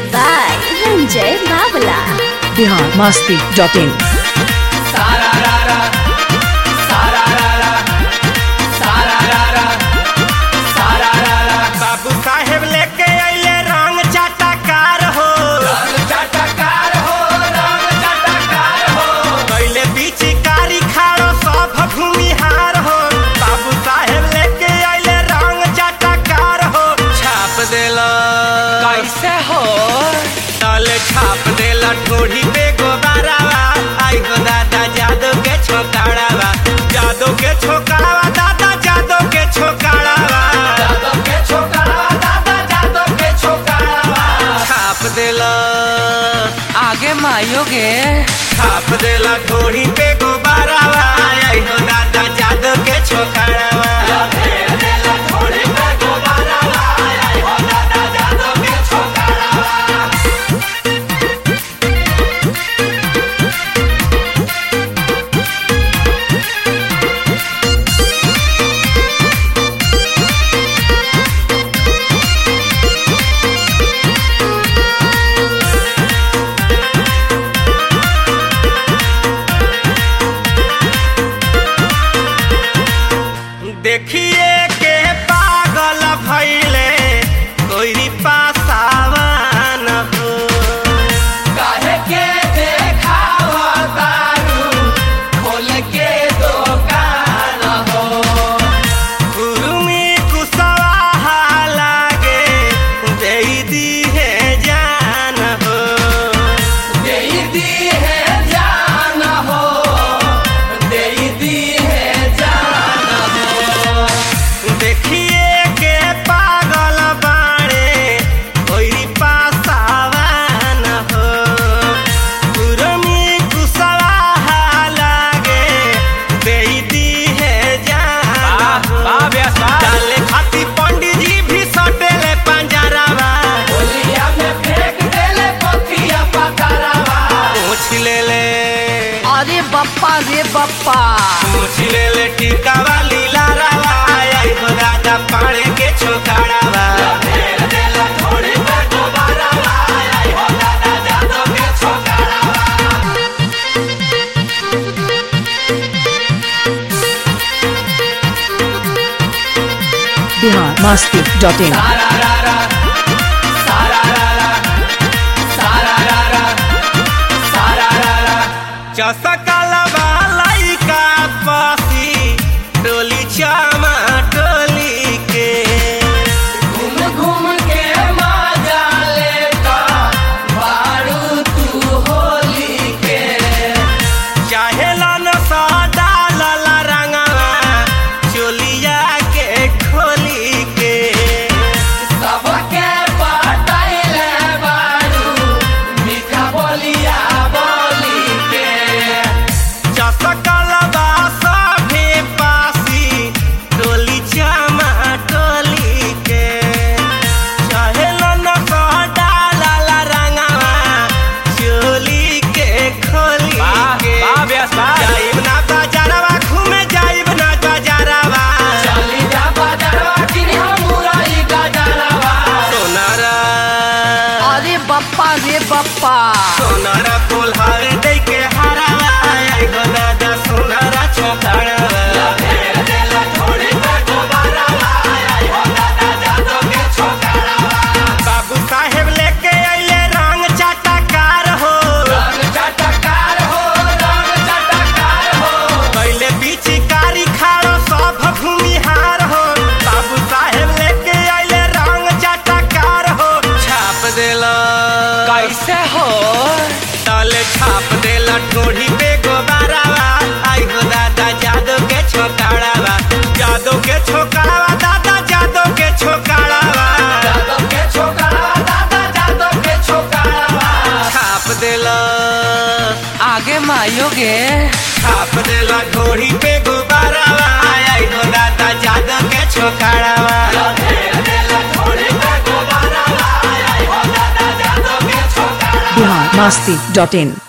by Ranjay Babla. Bihar Masti dot in बाबू साहेब लेके अइले रंग चाटाकार हो कैले पिचकारी खाड़ो सब भूमिहार हो बाबू साहेब लेके अइले रंग चाटाकार हो छाप देला कैसे हो तले छाप देला ठोड़ी पे गोबारावा आई हो दादा जादू के छोकाड़ावा जादू के छोकाड़ावा दादा जादू के छोकाड़ावा छाप देला आगे मायोगे छाप देला ठोड़ी पे गोबारावा आई हो दादा जादू के छोकाड़ावा देखिए के पागल भैले कोई पासावान हो काहे के देखावा दारू खोल के दुकान हो उर्मी कुशवाहा लागे देई दी है जान हो देई दी है जान हो देई दी है जान हो देखिए के पागल बाड़े कोई पासावान हो उर्मी कुशवाहा लागे देई दी है जान हो डाले खाती पंडित जी भी सटेले पंजरावा पूछ ले ले अरे बप्पा रे बप्पा पूछ ले ले टीका वाली लारावा आई हो दादा पाड़े के छोकाड़ावा बिहार मस्ती डॉट इन चसकला वालाई का पासी डोली चामा डोली के घूम घूम के मजा लेता बारू तू होली के चाहे लन सदा लला रंगवा चोलिया के खोली के सबके पटाइले बारू मीठा बोलिया बोली के चसकल बासा भे पासी टोली चामा टोली के चाहे लन सदा लला रंगवा चोली के खोली के जाइब ना बाजारवा घूमे जाइब ना बाजारवा चली जा बाजारवा किनी मुरई गजरवा सोनारा अरे बप्पा रे बप्पा सोनारा कोल्हार दे के हरावा आई गो दादा सोनारा छोकरावा बाबू साहेब लेके अइले रंग चाटाकार हो पहले पिचकारी खाड़ो सब भूमिहार हो बाबू साहेब लेके अइले रंग चाटाकार हो छाप देला कैसे हो तले छाप देला ठोड़ी पे गोबारावा आई हो दादा जादू के छोकाड़ावा जादू के छोकाड़ावा दादा जादू के छोकाड़ावा छाप देला आगे मायोगे छाप देला ठोड़ी पे गोबारावा आई हो दादा जादू के छोकाड़ावा बिहार मस्ती डॉट इन